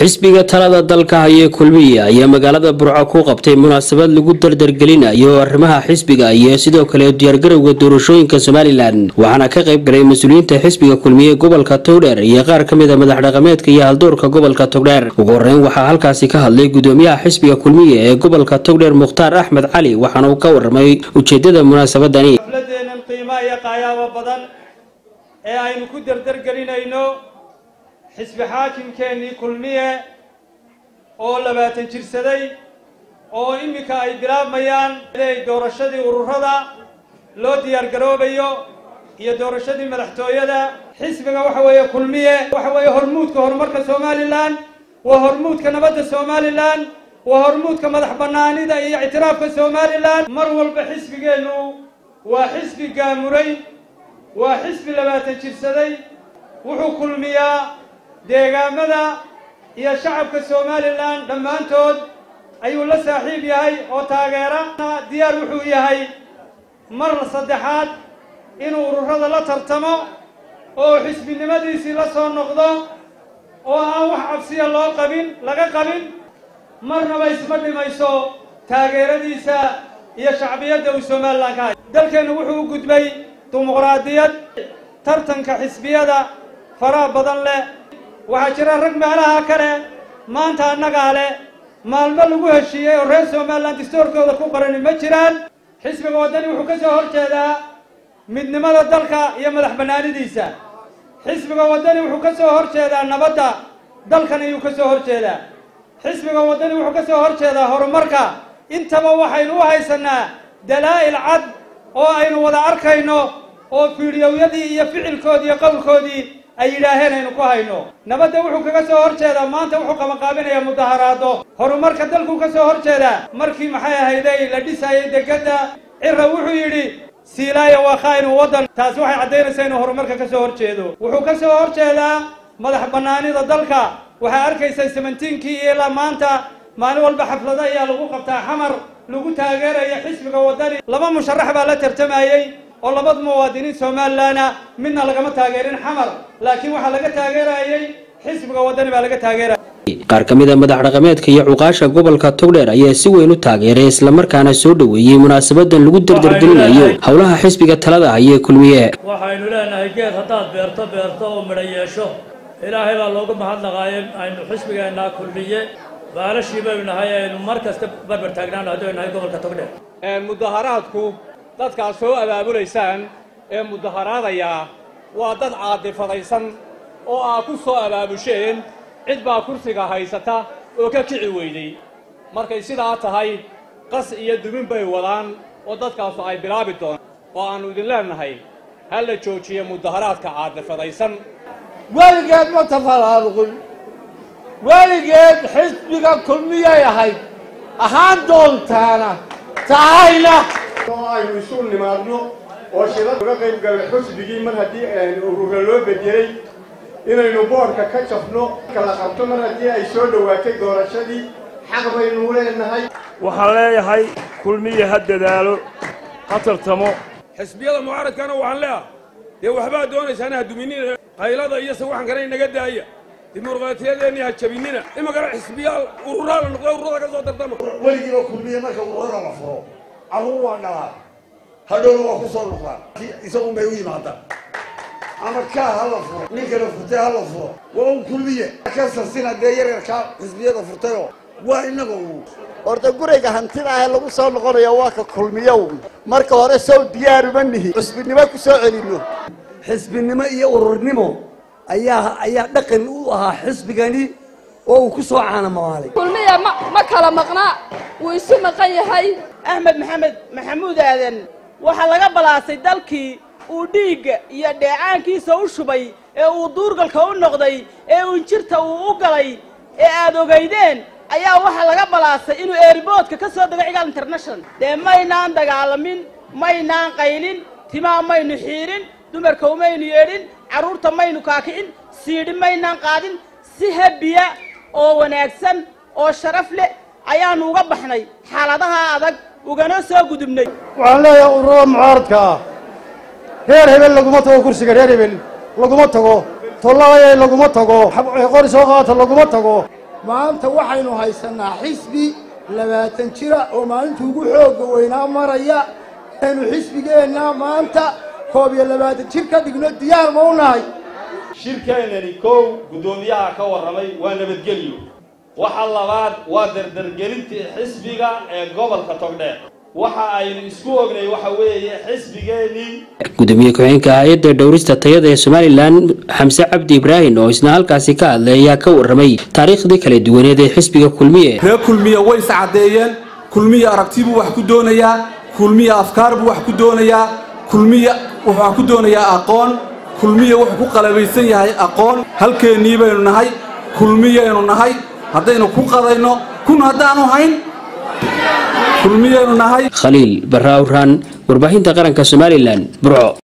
xisbiga talada dalka hayee kulmiye ayaa magaalada burco ku qabtay munaasabad lagu dardargelinayo arrimaha xisbiga iyo sidoo kale diyaargarowga doorashooyinka somalilan waxaana ka qayb galay mas-uuliyiinta xisbiga kulmiye gobolka togdheer iyo qaar ka mid a madax dhaqameedka iyo haldoorka gobolka togdheer ugu horeyn waxaa halkaasi ka hadlay gudoomiyaha xisbiga kulmiye ee gobolka togdheer mukhtaar axmed cali waxaana uu ka waramay ujeedada munaasabadani xafladeennan qiimaha iyo qaayaabo badan ee aynu ku dardargelinayno xisbi xaakimkeennii kulmiye oo labaatan jirsaday oo iminka ay bilaabmayaan inay doorashadii ururada loo diyaargaroobayo iyo doorashadii madaxtooyada xisbiga waxa weeye kulmiye waxa weeye hormuudka horumarka somalilan waa hormuudka nabadda somalilan waa hormuudka madax bannaanida iyo ictiraafka somalilan mar walba xisbigeennu waa xisbi gaamuray waa xisbi labaatan jirsaday wuxuu kulmiyaa deegaamada iyo shacabka somalilan dhammaantood ayuu la saaxiib yahay oo taageera diyaar wuxuu yahay mar saddexaad inuu ururada la tartamo oo xisbinimadiisii la soo noqdo oo aan wax cabsiya loo qabin laga qabin marnaba isma dhimayso taageeradiisa iyo shacbiyadda uu somalilan ka hay dalkeennu wuxuu u gudbay dimuqraadiyad tartanka xisbiyada faraha badan leh waxaa jira rag meelaha kale maanta annagaa leh maalmo lagu heshiiyey oo reer somalilan distoorkooda ku qorani ma jiraan xisbiga waddani wuxuu ka soo hor jeedaa midnimada dalka iyo madax bannaanidiisa xisbiga waddani wuxuu ka soo hor jeedaa nabadda dalkan ayuu ka soo hor jeedaa xisbiga waddani wuxuu ka soo hor jeedaa horumarka intaba waxaynu u haysanaa dalaa'il cad oo aynu wada arkayno oo fiidhiyowyadii iyo ficilkoodii iyo qowlkoodii ay yidhaaheen aynu ku hayno nabadda wuxuu kaga soo hor jeedaa maanta wuxuu qabanqaabinayaa mudaharaado horumarka dalkuu ka soo hor jeedaa markii maxay ahayday la dhisayay degedda cira wuxuu yidhi siilaaya waa khaa'inu waddan taasi waxay caddaynaysaa inuu horumarka ka soo hor jeedo wuxuu ka soo hor jeedaa madax bannaanida dalka waxaa arkaysaa samentiinkii iyo ilaa maanta maalin walba xaflado ayaa lagu qabtaa xamar lagu taageeraya xisbiga waddani laba musharax baa la tartamayey oo labada muwaadiniin somalilanna midna lagama taageerin xamar laakiin waxaa laga taageerayey xisbiga waddani baa laga taageeraya qaar ka mid a madax dhaqameedka iyo cuqaasha gobolka togdheer ayaa si weyn u taageeray islamarkaana soo dhoweeyey munaasabadan lagu dardargelinayo howlaha xisbiga talada hayee kulmiye waxaynu leenahay geed haddaad beerto beerto oo midho yeesho ilaahay baa loogu mahadnaqaaye aynu xisbigeennaa kulmiye baalashii baynu nahay aynu mar kasta barbar taagnaano haddaynu nahay gobolka togdheer mudaharaadku dadkaad soo abaabulaysaan ee mudaharaadaya waa dad caadifadaysan oo aad ku soo abaabusheen cid baa kursiga haysata oo ka kici weyday markay sidaa tahay qas iyo dumin bay wadaan oo dadkaasu ay bilaabi doonaan oo aannu idin leenahay ha la joojiyo mudaharaadka caadifadaysan weligeed ma tafalaaluqin weligeed xisbiga kulmiyay ahayd ahaan doontaana tahayna oo aynu isu nimaadno oo shidad uga qayb galno xusbigii mar haddii urura loo bedelay inaynu boodhka ka jafno kala qabto mar haddii ay soo dhowaatay doorashadii xaq baynu leenahay waxaan leeyahay kulmiye ha dadaalo ha tartamo xisbiyada mucaaradkana waxaan leeyahay dee waxbaad doonaysaan ha duminina qaylada iyo sawaxankana inaga daaya dimuqraatiyadeenni ha jabinina imagana xisbiyaal ururaa la noqda ururada ka soo tartama weligiiba kulmiye marka ururada la furo carruur waa dhalaa hadhowna waa ku soo noqdaan isagun bay u yimaadaan ama kaa ha la furo ninkana furtay ha la furo waa un kulmiye ka sasina dee yaryarkaa xisbiyada furtayoo waa inaga u horta guriga hantida ah lagu soo noqonayo waa ka kulmiyow marka hore sow diyaaruma nihi xusbinimo ku soo celino xisbinimo iyo ururnimo ayaa ayaa dhaqan u ahaa xisbigani oo uu ku soo caanamaalay kulmiya ma ma kala maqna wuu isu maqan yahay axmed maxamed maxamuud aadan waxaa laga balaasay dalkii uu dhiigga iyo dheecaankiisa u shubay ee uu duurgalka u noqday ee uunjirta uu u galay ee aad ogaydeen ayaa waxaa laga balaasay inuu eeriboodka ka soo dego cigaal international dee maynaan dagaalamin maynaan qaylin timaa maynu xiidhin dumarka umaynu yeedhin carruurta maynu kaakicin siidhi maynaan qaadin si habiya oo wanaagsan oo sharaf leh ayaannu uga baxnay xaaladaha adag ugana soo gudubnay waxaan leeyahay ururada mucaaradka ah reer hebel laguma tago kursiga reer hebel laguma tago tollabaya laguma tago qori soo qaata laguma tago maanta waxaynu haysanaa xisbi labaatan jira oo maalintii ugu xoogga weynaa maraya aynu xisbigeenna maanta koob iyo labaatan jir ka dhigno diyaar ma u nahay shirkeennani kow guddoomiyaha ka warramay waa nabadgelyo waxa labaad waa dardargelintii xisbiga ee gobolka togdheer waxa aynu isku ognay waxa weeye xisbigeennii gudoomiye ku-xigeenka hay-adda dhowrista tayada ee somalilan xamse cabdi ibraahim oo isna halkaasi ka hadlay ayaa ka warramay taariikhdii kala duwaneed ee xisbiga kulmiye reer kulmiye way iscaddeeyeen kulmiye aragti buu wax ku doonayaa kulmiye afkaar buu wax ku doonayaa kulmiye wuxuu wax ku doonayaa aqoon kulmiye wuxuu ku qalabaysan yahay aqoon halkeennii baynu nahay kulmiyaynu nahay haddaynu ku qadayno kun haddaanu hayn kulmiyaynu nahay khaliil barra awraan warbaahinta qaranka somalilan burco